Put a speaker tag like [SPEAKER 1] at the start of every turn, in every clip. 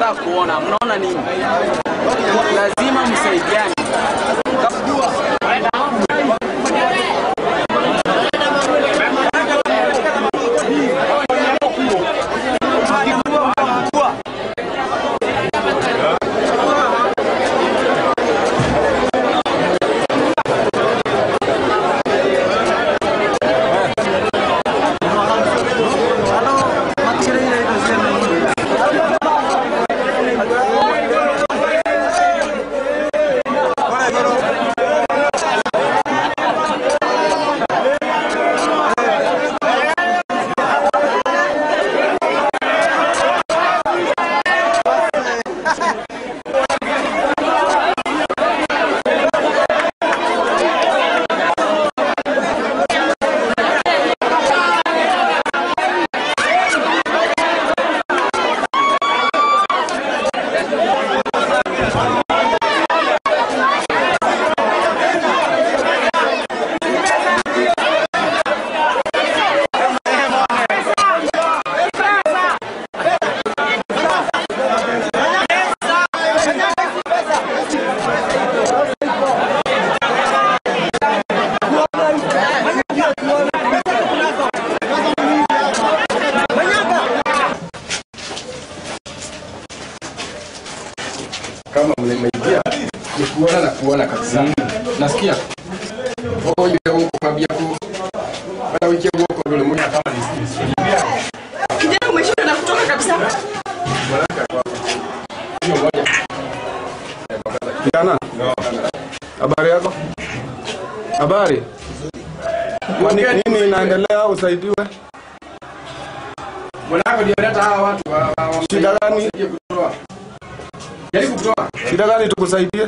[SPEAKER 1] tunataka kuona, mnaona nini? Lazima msaidiane.
[SPEAKER 2] kama mmeingia ni kuona na kuona kabisa. Nasikia oh, yule huko kwambia ku bana wiki huko ndio mmoja kama ni
[SPEAKER 3] Kijana umeshinda na kutoka kabisa.
[SPEAKER 2] hiyo moja.
[SPEAKER 4] Kijana, habari yako? Habari. Kwani nini inaendelea? Usaidiwe.
[SPEAKER 2] Mwanako ndio leta hawa watu wa- wa- wa-
[SPEAKER 4] Shida gani?
[SPEAKER 2] wasaidie kutoa. Jaribu kutoa.
[SPEAKER 4] Shida gani tukusaidie?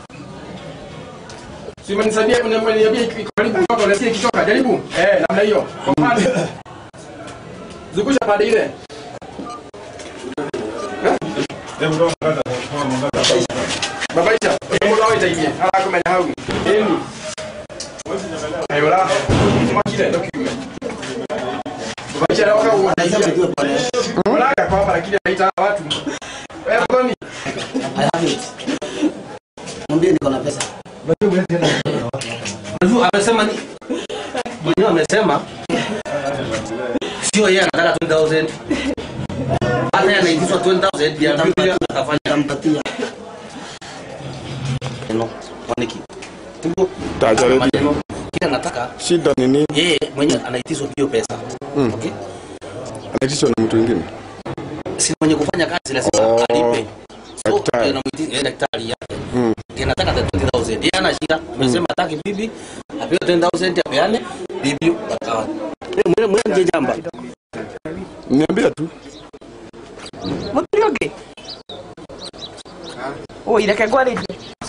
[SPEAKER 2] Si umenisaidia kuniambia iko karibu kutoka na si kitoka. Jaribu. Eh, namna hiyo. Kwa mfano. Zungusha pande ile. Babaisha. Mungu awe taimie. Hala kama ni hau. Eni. Ayo la. Tumakile ndio kiume. Babaisha na waka unaisha. Mlaka kwa hapa lakini haita watu. Wewe ngoni.
[SPEAKER 5] I have it. Mwambie niko na pesa.
[SPEAKER 6] Unajua amesema ni mwenyewe amesema sio yeye anataka 20000 hata yeye anaitishwa 20000 ya Biblia atafanya
[SPEAKER 5] Nitampatia.
[SPEAKER 6] no waniki tuko
[SPEAKER 4] Tajaribu.
[SPEAKER 6] maneno kila nataka
[SPEAKER 4] Shida ni nini?
[SPEAKER 6] yeye mwenyewe anaitishwa hiyo pesa okay
[SPEAKER 4] Anaitishwa na mtu mwingine.
[SPEAKER 6] si mwenye kufanya kazi lazima
[SPEAKER 4] Oh,
[SPEAKER 6] alipe so
[SPEAKER 4] daktari.
[SPEAKER 6] anamwiti yeye daktari yake ndiye anataka 20000 yeye ana shida amesema hataki bibi apewe 10000 apeane bibi bakawa mwenye mwenye jamba
[SPEAKER 4] Niambia tu.
[SPEAKER 3] Mutirioge. Oh, ireke gwarĩrie.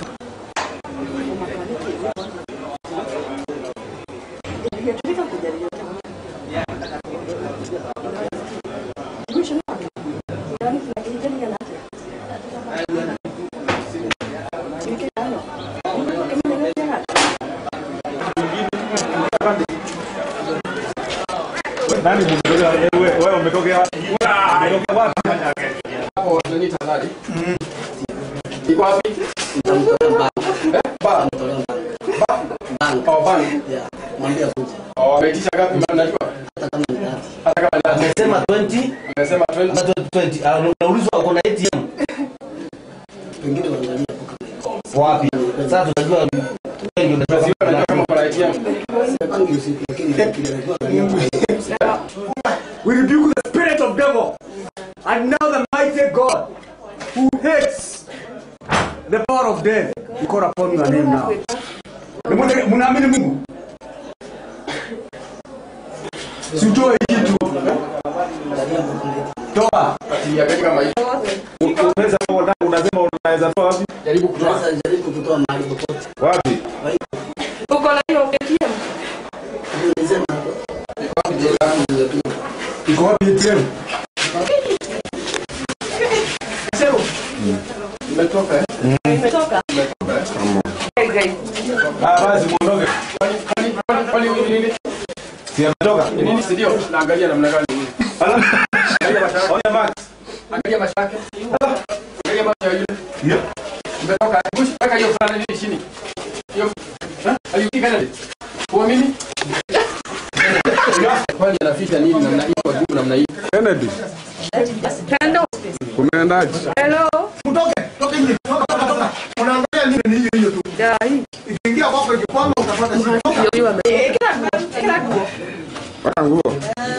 [SPEAKER 7] Nani mmetokea? Wewe wewe umetokea wapi? Umetokea wapi?
[SPEAKER 2] Hapo nani tazari? Iko wapi? Eh? Ba.
[SPEAKER 5] Bank.
[SPEAKER 2] Oh, bank.
[SPEAKER 5] Yeah. Mwambie akuje.
[SPEAKER 2] Oh, ameitisha ngapi mbona najua?
[SPEAKER 5] Hata kama ni tatu.
[SPEAKER 2] Hata kama ni
[SPEAKER 6] amesema 20
[SPEAKER 2] amesema 20.
[SPEAKER 6] na 20 ah, unaulizwa uko na ATM
[SPEAKER 5] Pengine waangalie hapo kama iko.
[SPEAKER 6] wapi sasa tunajua wengi
[SPEAKER 2] Sio najua kama kuna ATM.
[SPEAKER 5] Bangi usiku lakini nikipiga najua angalia.
[SPEAKER 7] We rebuke the spirit of devil. And now the mighty God who hates the power of death. We call upon your name now. Muna- Munaamini Mungu? Si utoe kitu. Toa.
[SPEAKER 2] Ati angalia kama hivi.
[SPEAKER 7] Unaweza unasema unaweza toa wapi?
[SPEAKER 2] Jaribu kutoa.
[SPEAKER 5] Sasa jaribu kutoa mahali popote.
[SPEAKER 7] Wapi?
[SPEAKER 3] Uko na hiyo ATM?
[SPEAKER 5] Nilisema
[SPEAKER 7] Iko wapi ATM?
[SPEAKER 2] Imetoka eh?
[SPEAKER 3] Imetoka? Hey, guys.
[SPEAKER 7] Ah, basi muondoke.
[SPEAKER 2] Kwani kwani kwani ni nini?
[SPEAKER 7] Si ametoka?
[SPEAKER 2] Ni nini si ndio? Naangalia namna gani. Angalia mashaka.
[SPEAKER 7] Oya Max.
[SPEAKER 2] Angalia mashaka. Bwana nini chini? Hiyo. Eh? Ayuki kana. Kwa mimi? Kwani anaficha nini namna hii kwa gumu namna hii?
[SPEAKER 4] Kennedy,
[SPEAKER 3] Hello.
[SPEAKER 4] kumeendaje?
[SPEAKER 3] Hello.
[SPEAKER 7] Mtoke, toke nje. Toka, toka, toka. Unaangalia nini ni hiyo hiyo tu.
[SPEAKER 3] Ya, hii.
[SPEAKER 7] Ikiingia kwako ikikwama utapata shida. Toka.
[SPEAKER 3] Hiyo hiyo ame- Eh, kila nguo, kila nguo.
[SPEAKER 4] Mpaka nguo.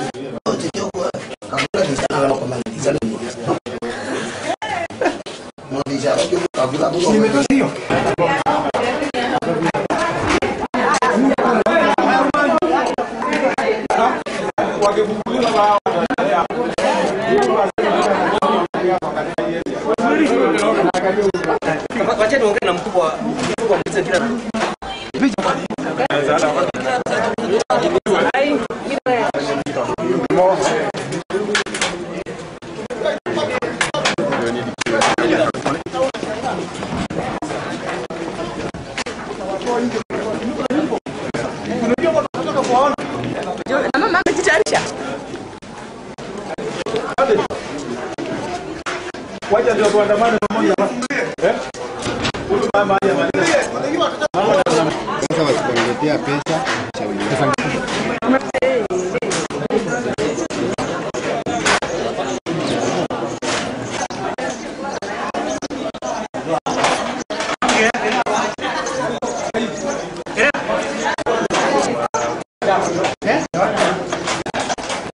[SPEAKER 7] Imetosha hiyo.
[SPEAKER 6] Wacheni ongee na mkubwa mkubwa mzee kila
[SPEAKER 3] Ai, mimi na mama amejitayarisha.
[SPEAKER 7] Wacha ndio tuandamane pamoja basi.